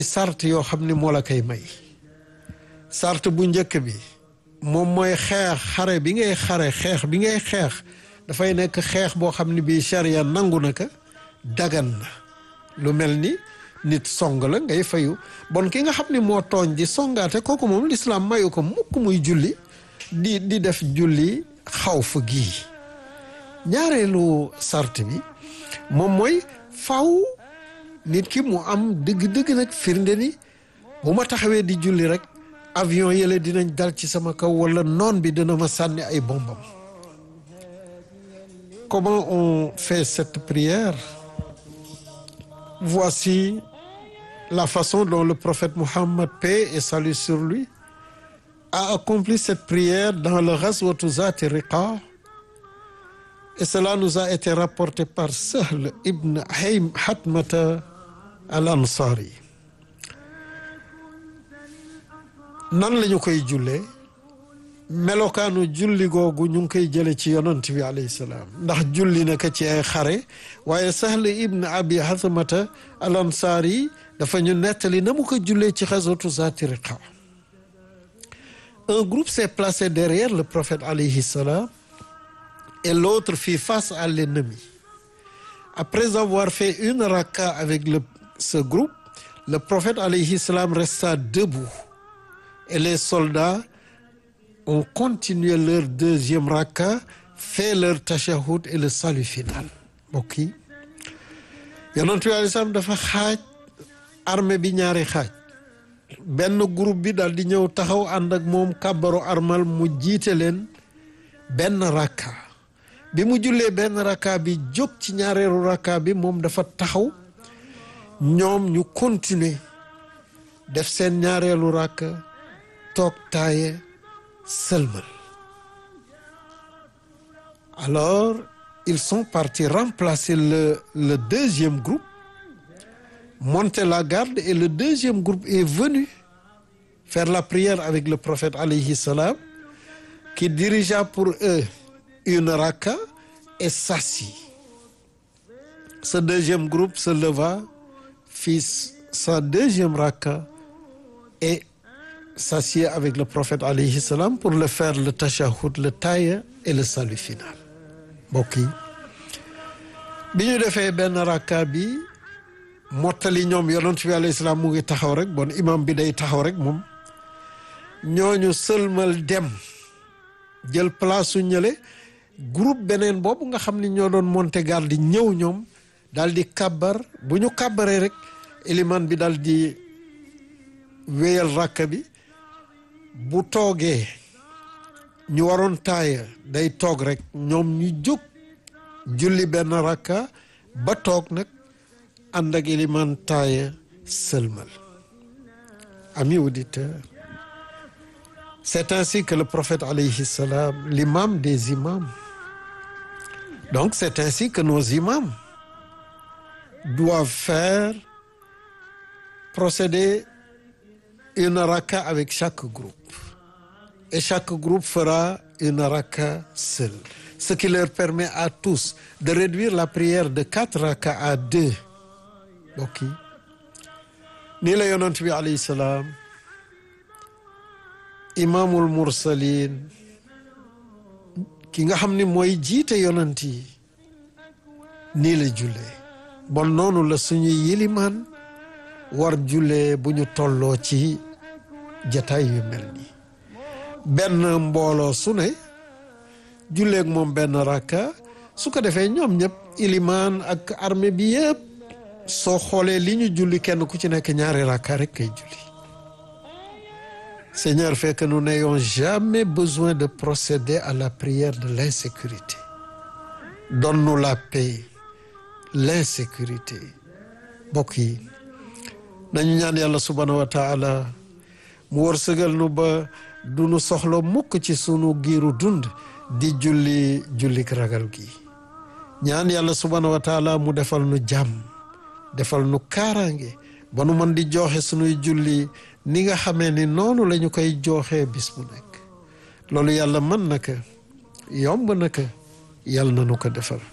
sart yoo xam ni moo la koy may sart bu njëkk bi moom mooy xeex xare bi ngay xare xeex bi ngay xeex dafay nekk xeex boo xam ne bii charia nangu na ko dagan na lu mel ni nit song la ngay fayu bon ki nga xam ne moo tooñ di songaate kooku moom lislaam mayu ko mukk muy julli di di def julli xaw fa gii ñaareelu sart bi moom mooy faw nit ki mu am dëgg-dëgg nag firnde ni bu ma taxawee di julli rek avion yële dinañ dal ci sama kaw wala noon bi dina ma sànni ay bombam comment on fait cette prière voici la façon dont le prophète Mohammed paix et salut sur lui a accompli cette prière dans le ghazwatu Zati Riqa et cela nous a été rapporté par Sahl ibn Haym Hatmata al-Ansari nan lañu koy jullee melokaanu julli googu ñu ngi koy jële ci yonant bi alayhi salaam ndax julli na ko ci ay xare waaye Sahl ibn Abi Hatmata al-Ansari dafa ñu nettali na mu ko jullee ci ghazwatu Zati Riqa un groupe s'est placé derrière le prophète alayhi salam et l'autre fit face à l'ennemi après avoir fait une raka avec le ce groupe le prophète alayhi salam resta debout et les soldats ont continué leur deuxième raka fait leur tashahhud et le salut final mbokk yi yonent bi alayhi salaam dafa xaaj armée bi ñaari xaaj benn groupe bi daal di ñëw taxaw ànd ak moom kàbbaru armal mu jiite leen benn rakka bi mu jullee benn rakka bi jóg ci ñaareelu rakka bi moom dafa taxaw ñoom ñu continuer def seen ñaareelu rakka toog taaye sëlmal alors ils sont partis remplacer le le deuxième groupe monter la garde et le deuxième groupe est venu faire la prière avec le prophète alayhi salam qui dirigea pour eux une raka et s'assit ce deuxième groupe se leva fit sa deuxième raka et s'assied avec le prophète alayhi salam pour le faire le tashahhud le taaya et le salut final mbokk yi bi ñu defee benn raka bi mottali ñoom yonent bi alayhi salaam mu ngi taxaw rek bon imam bi day taxaw rek moom ñooñu sëlmal dem jël place su ñële groupe beneen boobu nga xam ni ñoo doon monter garde di ñëw ñoom daal di kàbbar bu ñu kàbbaree rek éliman bi daal di wéyal rakka bi bu toogee ñu waroon taaya day toog rek ñoom ñu jóg julli benn rakka ba toog nag ànd ak iliman taaya sëlmal amis auditeurs c'est ainsi que le prophète alayhi salam l'imam des imams donc c'est ainsi que nos imams doivent faire procéder une raka avec chaque groupe et chaque groupe fera une raka seule ce qui leur permet à tous de réduire la prière de quatre raka à deux mbokk yi nii la yonent bi alayhi salaam imaamul mursalin ki nga xam ni mooy jiite yonent yi nii la jullee bon noonu la suñuy yilimaan war jullee bu ñu tolloo ci jataay yu mel nii benn mbooloo su ne julleeg moom benn rakka su ko defee ñoom ñëpp ilimaan ak armée bi yëpp soo xoolee li ñu julli kenn ku ci nekk ñaari rakka rek kay julli Seigneur fait que nous n'ayons jamais besoin de procéder à la prière de l'insécurité donne-nous la paix l'insécurité mbokk yi nañu ñaan yàlla subhanahu wa taala mu wërsëgal nu ba du nu soxla mukk ci sunu giiru dund di julli jullik ragal gi ñaan yàlla subhanahu wa taala mu defal nu jàmm defal nu kaaraange ba nu mën di joxe sunuy julli ni nga xamee ni noonu la ñu koy jooxee bis bu nekk loolu yàlla mën na ko yomb na ko yàlla na nu ko defal